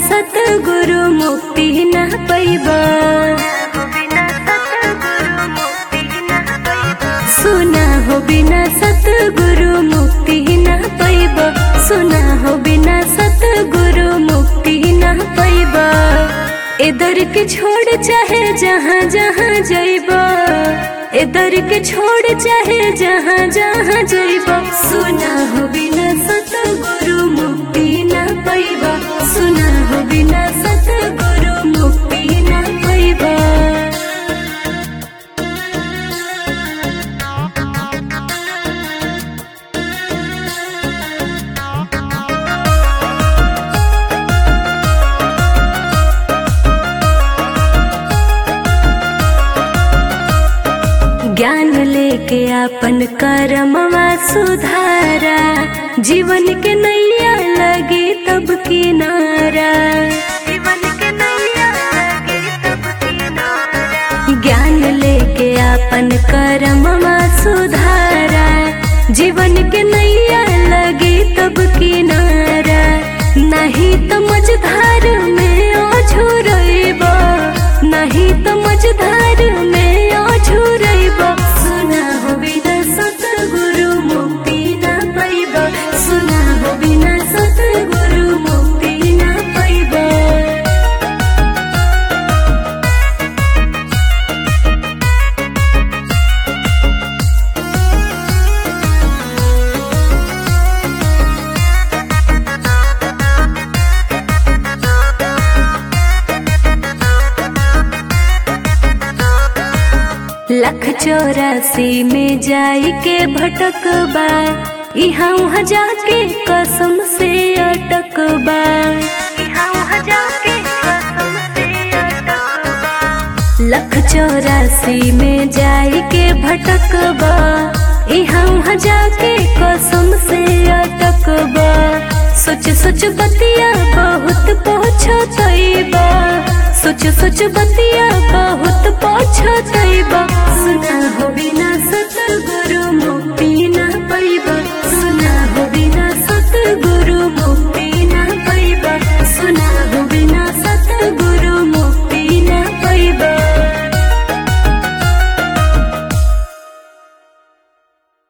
सतगुरु मुक्ति न पैबा सुना हो बिना सतगुरु मुक्ति न पैबा सुना हो बिना सतगुरु मुक्ति न पैबा इधर के छोड़ चाहे जहाँ जहाँ जइबा इधर के छोड़ चाहे जहाँ जहाँ जइबा सुना हो बिना सतगुरु मुक्ति न पैबा सुना हो बिना सतगुरु मुक्ति न पैबा ज्ञान लेके आपन कर्मवा सुधारा जीवन के नैया लगे तब किनारा जीवन के नैया लगे तब किनारा ज्ञान लेके आपन कर्मवा सुधारा जीवन के नैया लगे तब किनारा नहीं तो मझधार में अझुरैबा नहीं तो मझधार में अझुरैबा सुना हो बिना सतगुरु मुक्ति ना पैबा सुना हो बिना सतगुरु मुक्ति ना पैबा लख चौरासी में जाई के भटकबा इहाँ उहाँ जाके कसम से अटकबा इहाँ उहाँ जाके कसम से अटकबा लख चौरासी में जाई के भटकबा इहाँ उहाँ जाके कसम से अटकबा सोच सोच बतिया बहुत पहुँचतैबा सोच सोच बतिया बहुत पहुँचतैबा सुना हो बिना